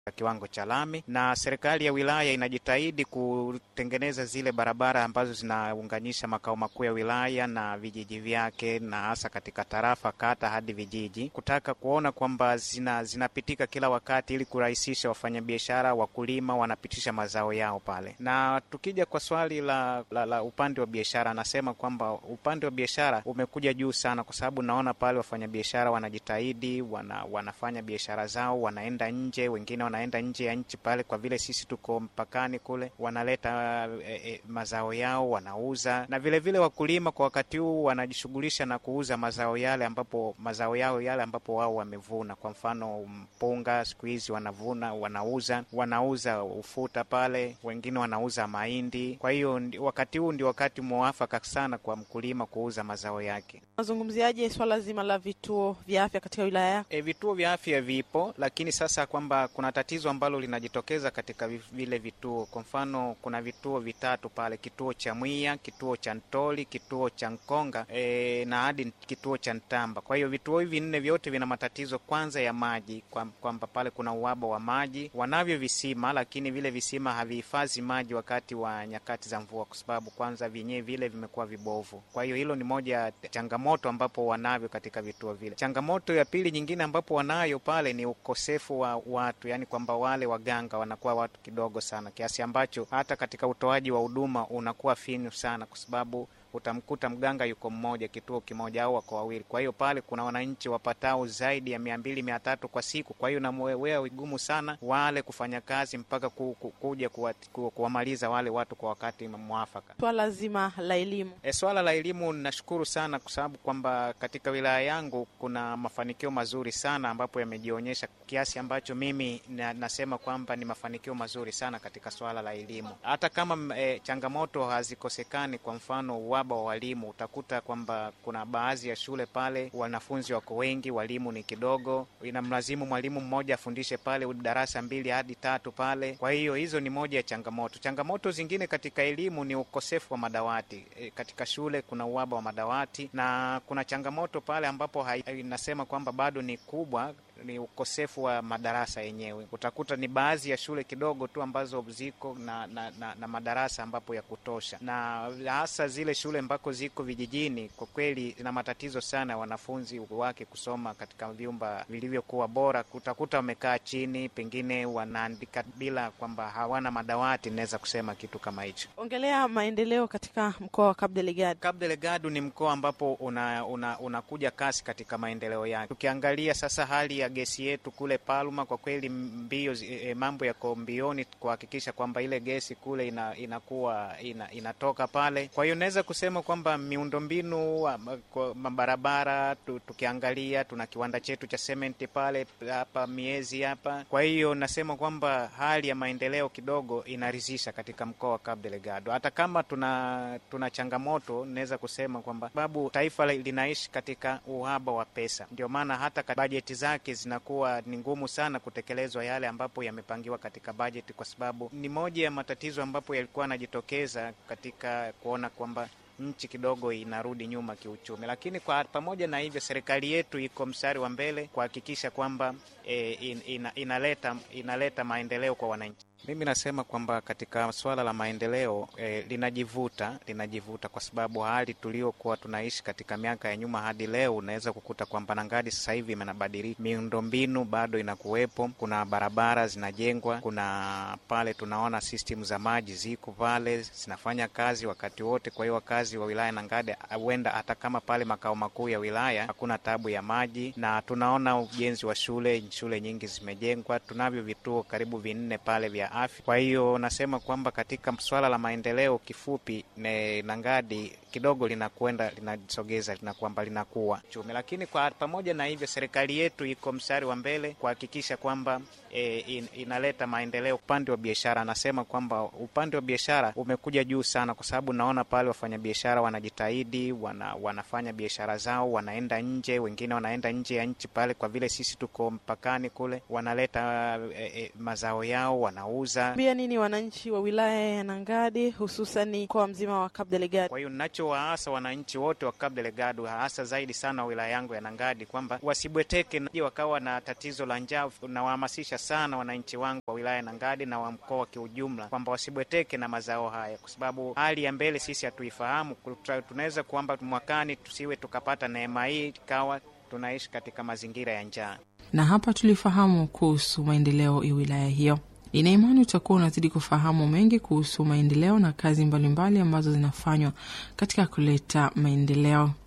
kiwango cha lami, na serikali ya wilaya inajitahidi kutengeneza zile barabara ambazo zinaunganisha makao makuu ya wilaya na vijiji vyake, na hasa katika tarafa, kata hadi vijiji, kutaka kuona kwamba zina, zinapitika kila wakati ili kurahisisha wafanyabiashara, wakulima wanapitisha mazao yao pale. Na tukija kwa swali la, la, la upande wa biashara, anasema kwamba upande wa biashara umekuja juu sana, kwa sababu naona pale wafanyabiashara wanajitahidi, wana, wanafanya biashara zao, wanaenda nje, wengine wanaenda nje ya nchi pale, kwa vile sisi tuko mpakani kule, wanaleta e, e, mazao yao wanauza, na vilevile vile wakulima kwa wakati huu wanajishughulisha na kuuza mazao yale ambapo mazao yao yale ambapo wao wamevuna. Kwa mfano mpunga, siku hizi wanavuna, wanauza, wanauza ufuta pale, wengine wanauza mahindi. Kwa hiyo wakati huu ndio wakati mwafaka sana kwa mkulima kuuza mazao yake. Nazungumziaje swala zima la vituo vya afya katika wilaya yako? E, vituo vya afya vipo, lakini sasa kwamba kuna tatizo ambalo linajitokeza katika vile vituo. Kwa mfano kuna vituo vitatu pale, kituo cha Mwiya, kituo cha Ntoli, kituo cha Nkonga e, na hadi kituo cha Ntamba. Kwa hiyo vituo hivi nne vyote vina matatizo kwanza ya maji, kwamba pale kuna uhaba wa maji. Wanavyo visima, lakini vile visima havihifadhi maji wakati wa nyakati za mvua, kwa sababu kwanza vyenyewe vile vimekuwa vibovu. Kwa hiyo hilo ni moja ya changamoto ambapo wanavyo katika vituo vile. Changamoto ya pili nyingine ambapo wanayo pale ni ukosefu wa watu, yani kwamba wale waganga wanakuwa watu kidogo sana, kiasi ambacho hata katika utoaji wa huduma unakuwa finyu sana, kwa sababu utamkuta mganga yuko mmoja kituo kimoja au wako wawili. Kwa hiyo pale kuna wananchi wapatao zaidi ya mia mbili mia tatu kwa siku. Kwa hiyo namwewea vigumu sana wale kufanya kazi mpaka ku, ku, kuja kuwamaliza wale watu kwa wakati mwafaka. Swala zima la elimu e, swala la elimu nashukuru sana kwa sababu kwamba katika wilaya yangu kuna mafanikio mazuri sana ambapo yamejionyesha kiasi ambacho mimi na, nasema kwamba ni mafanikio mazuri sana katika swala la elimu, hata kama e, changamoto hazikosekani. Kwa mfano uhaba wa walimu, utakuta kwamba kuna baadhi ya shule pale wanafunzi wako wengi, walimu ni kidogo, inamlazimu mwalimu mmoja afundishe pale darasa mbili hadi tatu pale. Kwa hiyo hizo ni moja ya changamoto. Changamoto zingine katika elimu ni ukosefu wa madawati. E, katika shule kuna uhaba wa madawati na kuna changamoto pale ambapo inasema kwamba bado ni kubwa ni ukosefu wa madarasa yenyewe. Utakuta ni baadhi ya shule kidogo tu ambazo ziko na, na, na, na madarasa ambapo ya kutosha, na hasa zile shule ambako ziko vijijini, kwa kweli zina matatizo sana wanafunzi wake kusoma katika vyumba vilivyokuwa bora. Utakuta wamekaa chini, pengine wanaandika bila kwamba hawana madawati. Naweza kusema kitu kama hicho. Ongelea maendeleo katika mkoa wa Cabo Delgado. Cabo Delgado ni mkoa ambapo unakuja una, una kasi katika maendeleo yake. Tukiangalia sasa hali ya gesi yetu kule Palma, kwa kweli mbio e, mambo yako mbioni kuhakikisha kwamba ile gesi kule ina, inakuwa ina, inatoka pale. Kwa hiyo naweza kusema kwamba miundombinu mabarabara tu, tukiangalia tuna kiwanda chetu cha sementi pale hapa miezi hapa. Kwa hiyo nasema kwamba hali ya maendeleo kidogo inaridhisha katika mkoa wa Cabo Delgado, hata kama tuna tuna changamoto. Naweza kusema kwamba sababu taifa linaishi katika uhaba wa pesa, ndio maana hata bajeti zake zinakuwa ni ngumu sana kutekelezwa yale ambapo yamepangiwa katika bajeti, kwa sababu ni moja ya matatizo ambapo yalikuwa yanajitokeza katika kuona kwamba nchi kidogo inarudi nyuma kiuchumi. Lakini kwa pamoja na hivyo, serikali yetu iko mstari wa mbele kuhakikisha kwamba e, in, ina, inaleta inaleta maendeleo kwa wananchi. Mimi nasema kwamba katika swala la maendeleo eh, linajivuta linajivuta kwa sababu hali tuliokuwa tunaishi katika miaka ya nyuma hadi leo, unaweza kukuta kwamba Nangadi sasa hivi imenabadilika, miundombinu bado inakuwepo, kuna barabara zinajengwa, kuna pale tunaona system za maji ziko pale zinafanya kazi wakati wote. Kwa hiyo wakazi wa wilaya Nangadi huenda hata kama pale makao makuu ya wilaya hakuna tabu ya maji, na tunaona ujenzi wa shule, shule nyingi zimejengwa, tunavyo vituo karibu vinne pale vya afya. Kwa hiyo nasema kwamba katika swala la maendeleo, kifupi ne Nangadi kidogo linakwenda linasogeza lina kwamba linakuwa chumi, lakini kwa pamoja na hivyo, serikali yetu iko mstari wa mbele kuhakikisha kwamba e, in, inaleta maendeleo upande wa biashara. Anasema kwamba upande wa biashara umekuja juu sana, kwa sababu naona pale wafanyabiashara wanajitahidi, wana, wanafanya biashara zao, wanaenda nje, wengine wanaenda nje ya nchi pale, kwa vile sisi tuko mpakani kule, wanaleta e, e, mazao yao wanauza. Pia nini wananchi wa wilaya ya Nangadi hususani mkoa mzima wa Cabo Delgado? Kwa hiyo ninachowaasa wananchi wote wa Cabo Delgado, hasa zaidi sana wilaya yangu ya Nangadi, kwamba wasibweteke na wakawa na tatizo la njaa. Nawahamasisha sana wananchi wangu wa wilaya ya Nangadi na wa mkoa kiujumla kwamba wasibweteke na mazao haya, kwa sababu hali ya mbele sisi hatuifahamu. Tunaweza kwamba mwakani tusiwe tukapata neema hii ikawa tunaishi katika mazingira ya njaa. Na hapa tulifahamu kuhusu maendeleo ya wilaya hiyo. Ina imani utakuwa unazidi kufahamu mengi kuhusu maendeleo na kazi mbalimbali mbali ambazo zinafanywa katika kuleta maendeleo.